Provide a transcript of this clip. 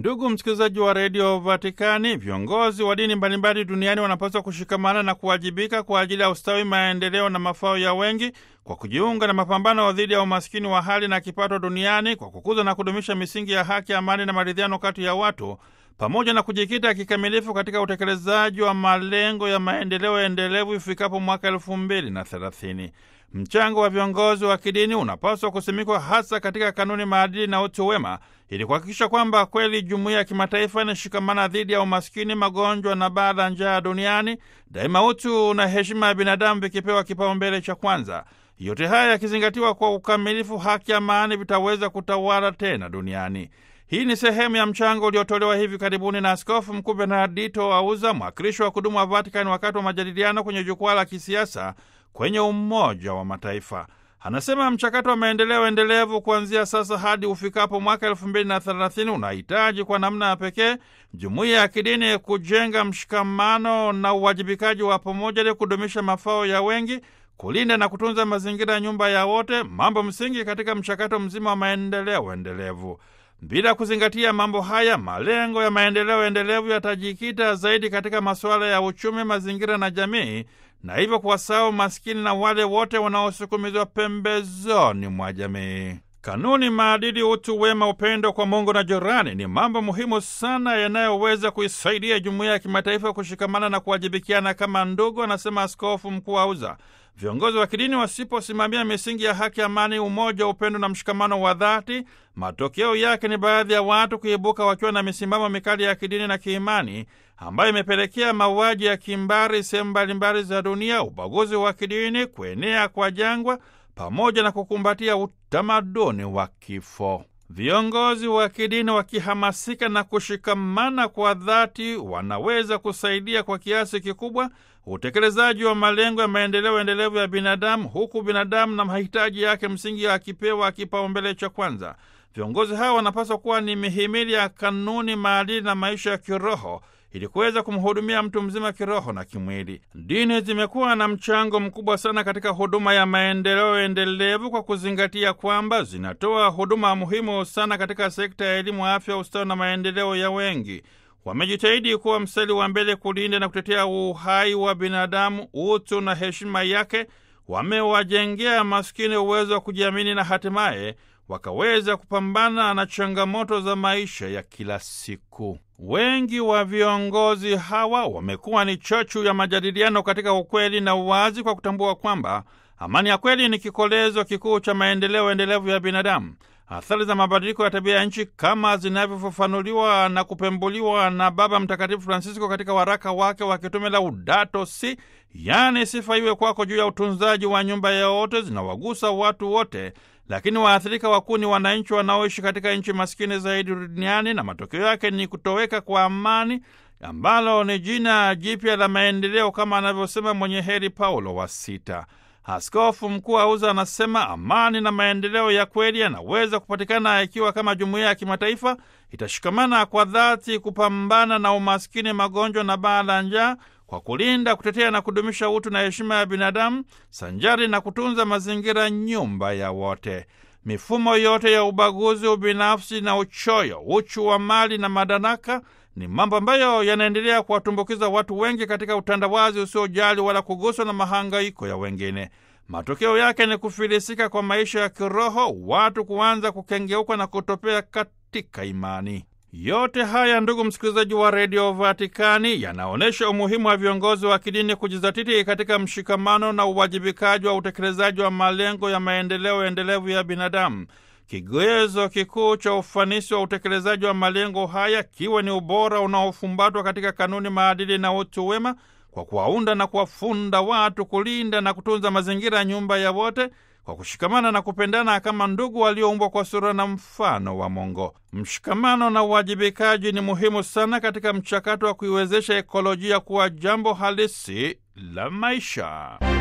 Ndugu msikilizaji wa redio Vatikani, viongozi wa dini mbalimbali duniani wanapaswa kushikamana na kuwajibika kwa ajili ya ustawi, maendeleo na mafao ya wengi kwa kujiunga na mapambano dhidi ya umaskini wa hali na kipato duniani kwa kukuza na kudumisha misingi ya haki, amani na maridhiano kati ya watu pamoja na kujikita kikamilifu katika utekelezaji wa malengo ya maendeleo endelevu ifikapo mwaka elfu mbili na thelathini. Mchango wa viongozi wa kidini unapaswa kusimikwa hasa katika kanuni, maadili na utu wema, ili kuhakikisha kwamba kweli jumuiya ya kimataifa inashikamana dhidi ya umaskini, magonjwa na baa la njaa duniani, daima utu na heshima ya binadamu vikipewa kipaumbele cha kwanza. Yote haya yakizingatiwa kwa ukamilifu, haki, amani vitaweza kutawala tena duniani. Hii ni sehemu ya mchango uliotolewa hivi karibuni na Askofu Mkuu Bernardito Auza, mwakilishi wa kudumu wa Vatikani, wakati wa majadiliano kwenye jukwaa la kisiasa kwenye Umoja wa Mataifa. Anasema mchakato wa maendeleo endelevu kuanzia sasa hadi ufikapo mwaka elfu mbili na thelathini unahitaji kwa namna ya pekee jumuiya ya kidini kujenga mshikamano na uwajibikaji wa pamoja ili kudumisha mafao ya wengi, kulinda na kutunza mazingira ya nyumba ya wote, mambo msingi katika mchakato mzima wa maendeleo endelevu. Bila kuzingatia mambo haya, malengo ya maendeleo endelevu yatajikita zaidi katika masuala ya uchumi, mazingira na jamii, na hivyo kuwasahau maskini na wale wote wanaosukumizwa pembezoni mwa jamii. Kanuni, maadili, utu wema, upendo kwa Mungu na jirani ni mambo muhimu sana yanayoweza kuisaidia jumuiya ya kimataifa kushikamana na kuwajibikiana kama ndugu, anasema Askofu Mkuu Auza. Viongozi wa kidini wasiposimamia misingi ya haki, amani, umoja, upendo na mshikamano wa dhati, matokeo yake ni baadhi ya watu kuibuka wakiwa na misimamo mikali ya kidini na kiimani ambayo imepelekea mauaji ya kimbari sehemu mbalimbali za dunia, ubaguzi wa kidini, kuenea kwa jangwa pamoja na kukumbatia utamaduni wa kifo. Viongozi wa kidini wakihamasika na kushikamana kwa dhati, wanaweza kusaidia kwa kiasi kikubwa utekelezaji wa malengo ya maendeleo endelevu ya binadamu, huku binadamu na mahitaji yake msingi akipewa kipaumbele cha kwanza. Viongozi hawa wanapaswa kuwa ni mihimili ya kanuni, maadili na maisha ya kiroho ili kuweza kumhudumia mtu mzima kiroho na kimwili. Dini zimekuwa na mchango mkubwa sana katika huduma ya maendeleo endelevu kwa kuzingatia kwamba zinatoa huduma muhimu sana katika sekta ya elimu, afya, ustawi na maendeleo ya wengi. Wamejitahidi kuwa mstari wa mbele kulinda na kutetea uhai wa binadamu, utu na heshima yake. Wamewajengea maskini uwezo wa kujiamini na hatimaye wakaweza kupambana na changamoto za maisha ya kila siku. Wengi wa viongozi hawa wamekuwa ni chachu ya majadiliano katika ukweli na uwazi, kwa kutambua kwamba amani ya kweli ni kikolezo kikuu cha maendeleo endelevu ya binadamu. Athari za mabadiliko ya tabia ya nchi kama zinavyofafanuliwa na kupembuliwa na Baba Mtakatifu Francisco katika waraka wake wa kitume Laudato Si, yaani sifa iwe kwako, juu ya utunzaji wa nyumba ya wote, zinawagusa watu wote lakini waathirika wakuu ni wananchi wanaoishi katika nchi maskini zaidi duniani, na matokeo yake ni kutoweka kwa amani, ambalo ni jina jipya la maendeleo, kama anavyosema mwenye heri Paulo wa Sita. Askofu Mkuu Auza anasema amani na maendeleo ya kweli yanaweza kupatikana ikiwa kama jumuiya ya kimataifa itashikamana kwa dhati kupambana na umaskini, magonjwa na baa la njaa kwa kulinda, kutetea na kudumisha utu na heshima ya binadamu sanjari na kutunza mazingira, nyumba ya wote. Mifumo yote ya ubaguzi, ubinafsi na uchoyo, uchu wa mali na madaraka ni mambo ambayo yanaendelea kuwatumbukiza watu wengi katika utandawazi usiojali wala kuguswa na mahangaiko ya wengine. Matokeo yake ni kufilisika kwa maisha ya kiroho, watu kuanza kukengeuka na kutopea katika imani. Yote haya ndugu msikilizaji wa redio Vatikani, yanaonyesha umuhimu wa viongozi wa kidini kujizatiti katika mshikamano na uwajibikaji wa utekelezaji wa malengo ya maendeleo endelevu ya binadamu. Kigezo kikuu cha ufanisi wa utekelezaji wa malengo haya kiwe ni ubora unaofumbatwa katika kanuni, maadili na utu wema, kwa kuwaunda na kuwafunda watu kulinda na kutunza mazingira ya nyumba ya wote kwa kushikamana na kupendana kama ndugu walioumbwa kwa sura na mfano wa Mungu. Mshikamano na uwajibikaji ni muhimu sana katika mchakato wa kuiwezesha ekolojia kuwa jambo halisi la maisha.